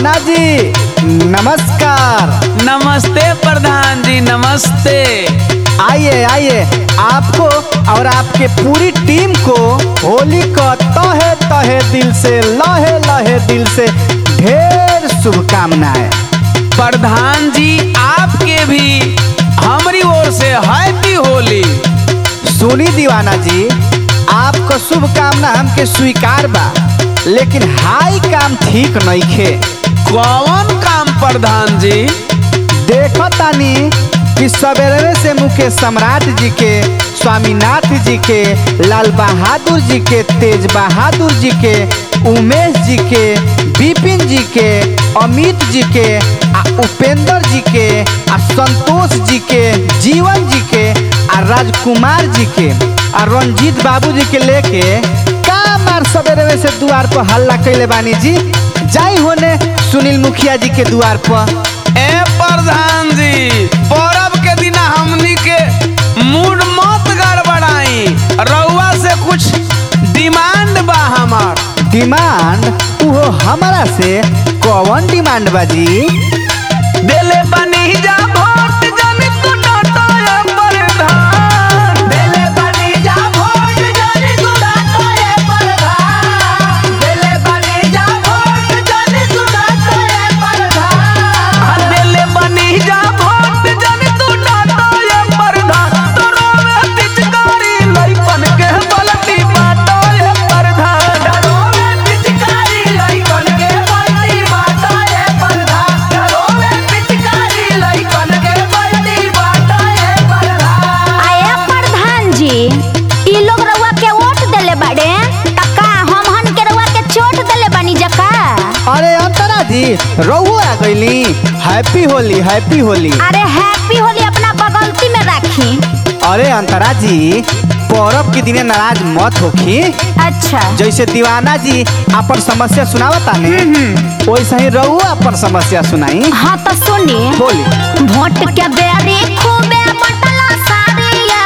दीवाना जी नमस्कार नमस्ते प्रधान जी नमस्ते आइए आइए आपको और आपके पूरी टीम को होली का तहे तहे दिल से लहे लहे दिल से ढेर शुभकामनाएं प्रधान जी आपके भी हमारी ओर से हैप्पी होली सुनी दीवाना जी आपको शुभकामना हमके स्वीकार बा लेकिन हाई काम ठीक नहीं खे कौन काम प्रधान जी देखो तानी कि सवेरे से मुकेश सम्राट जी के स्वामीनाथ जी के लाल बहादुर जी के तेज बहादुर जी के उमेश जी के विपिन जी के अमित जी के आ उपेंद्र जी के आ संतोष जी के जीवन जी के आ राजकुमार जी के आ रंजीत बाबू जी के लेके का मार सवेरे से द्वार पर हल्ला कैले बानी जी जाई होने सुनील मुखिया जी के द्वार पर ए प्रधान जी पर्व के दिन हमनी के मूड मत गड़बड़ाई रउआ से कुछ डिमांड बा हमार डिमांड उहो हमारा से कौन डिमांड बाजी देले बनी जा भोट जन तू डाटा ए प्रधान देले बनी जा भोट जन तू डाटा ए प्रधान देले बनी जा भोट जन तू डाटा ए प्रधान देले बनी जा भोट जन तू डाटा ए प्रधान तोरो में पिचकारी लइकन के बलती बाटा ए प्रधान तोरो में पिचकारी लइकन के बलती बाटा ए प्रधान तोरो में पिचकारी लइकन के बलती बाटा ए प्रधान आया प्रधान जी ई लोग रउआ के वोट देले बाड़े त का हम हन के रउआ के चोट देले बानी जका अरे अंतरा जी रहुओ आ गईली हैप्पी होली हैप्पी होली अरे हैप्पी होली अपना बगलती में राखी अरे अंतरा जी पौरब के दिने नाराज मत होखी अच्छा जैसे दीवाना जी अपन समस्या सुनावता ने वैसे ही रहुओ अपन समस्या सुनाई हाँ तो सुनी बोली वोट के बेरी खूबे बटला सारी ये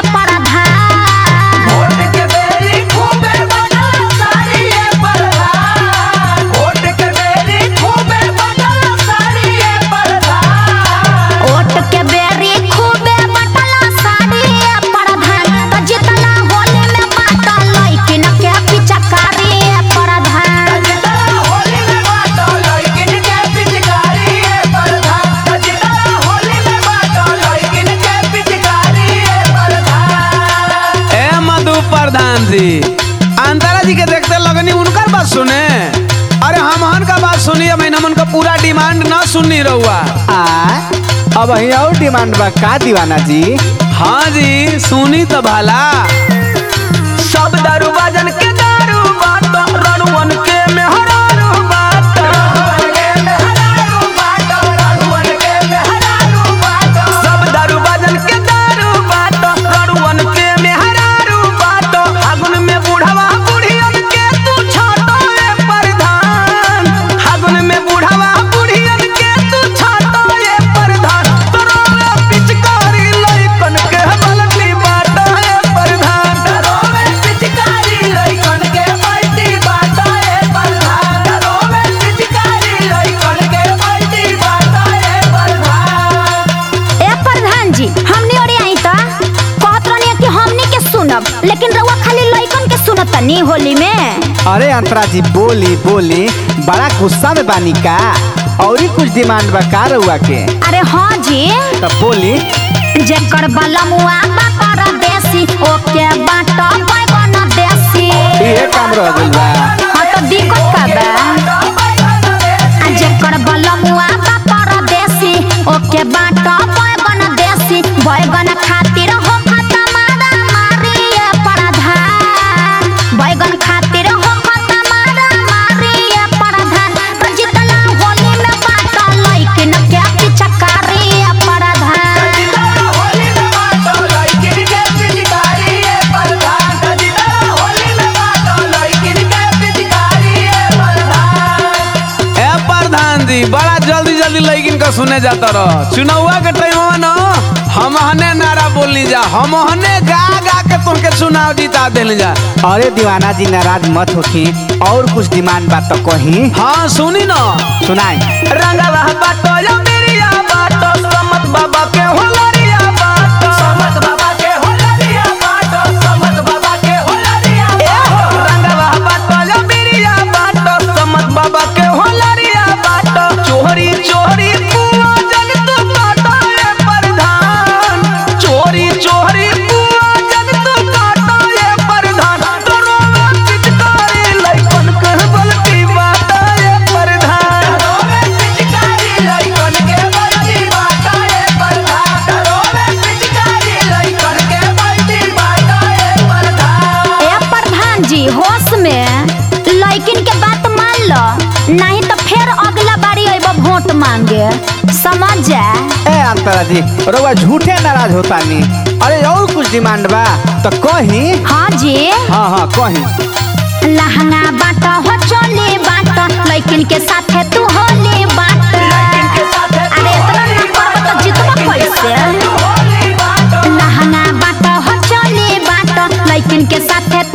प्रधान वोट के बेरी खूबे बदला सारी ये प्रधान वोट के बेरी खूबे बदला सारी ये प्रधान वोट के बेरी खूबे बटला सारी ये प्रधान त जितना होली में बाटा लइकिन के पिचकारी ये प्रधान जितना होली में बाटो लइकिन के पिचकारी ये प्रधान जितना होली में बाटो लइकिन के पिचकारी ये प्रधान ए मधु प्रधान जी अंतरा जी के देखते लगनी उनकर बात सुने अरे हम हन का बात सुनी अब हमन का पूरा डिमांड ना सुननी रहुआ आ अब ही और डिमांड बा का दीवाना जी हाँ जी सुनी तो भला सब दारू बाजन के दारू बाटो रणवन के मेहरारू बाटो सब दारू बाजन के दारू बाटो रणवन के मेहरारू बाटो फागुन में बुढ़वा बुढ़ियन के तू छाटो ए प्रधान फागुन में बुढ़वा बुढ़ियन के तू छाटो ए प्रधान तोरो में पिचकारी लइकन के बलती बाटो ए प्रधान तोरो में पिचकारी लइकन के बलती बाटो ए प्रधान तोरो में पिचकारी लइकन के बलती बाटो ए प्रधान ए प्रधान जी हमनी ओरे आई त कहत रहनी कि हमनी के सुनब लेकिन रउआ खाली लइकन के सुनत तनी होली में अरे अंतरा जी बोली बोली बड़ा गुस्सा में बानी का और ही कुछ डिमांड बा का रहुआ के अरे हाँ जी तब बोली जेकर बलमुआ बा परदेसी ओके बाटा बैगन देसी ये काम रह गइल बा हाँ तो दिक्कत का बा आ जेकर बलमुआ बा परदेसी ओके बाटा बैगन देसी बैगन खातिर हो खाता मारा मारी ये प्रधान बैगन खातिर हो खाता मारा मारी ये प्रधान तो जितना होली में बाटा लइकिन के पिचकारी ये प्रधान होली में बाटो लइकिन के पिचकारी ए प्रधान जितना होली में बाटो लइकिन के पिचकारी ए प्रधान ए प्रधान जी बड़ा जल्दी जल्दी लइकिन का सुने जाता रह चुनावा के टाइम न हम हने नारा बोली जा हम हने गा गा के तुमके सुना चुनाव जीता दिल जा अरे दीवाना जी नाराज मत होखी और कुछ डिमांड बात तो कही हाँ सुनी ना सुनाई रंगवा बाटो या मेरिया बाटो समत बाबा के होलरिया बाटो समत बाबा के होलरिया बाटो समत बाबा के होलरिया ए हो रंगवा बाटो या मेरिया बाटो समत बाबा के होलरिया बाटो चोरी चोरी कुआ जन तू बाटो ये प्रधान चोरी चोरी कुआ जन तू बाटो ये प्रधान तोरो में चिचकारी लइकन के बलती बाटो ये प्रधान ए प्रधान जी होश में लड़किन के बात मान लो नहीं तो फिर अगला बारी अइबो वोट मांगे समझ जा ए अंतरा जी रउआ झूठे नाराज होता नी अरे और कुछ डिमांड बा तो कही हाँ जी हाँ हाँ कही लहंगा बाटा हो चोली बाटा लड़किन के साथे तू होली बाटा अरे इतना ना करबो तो जितबो कैसे लहंगा बाटा हो चोली बाटा लड़किन के साथे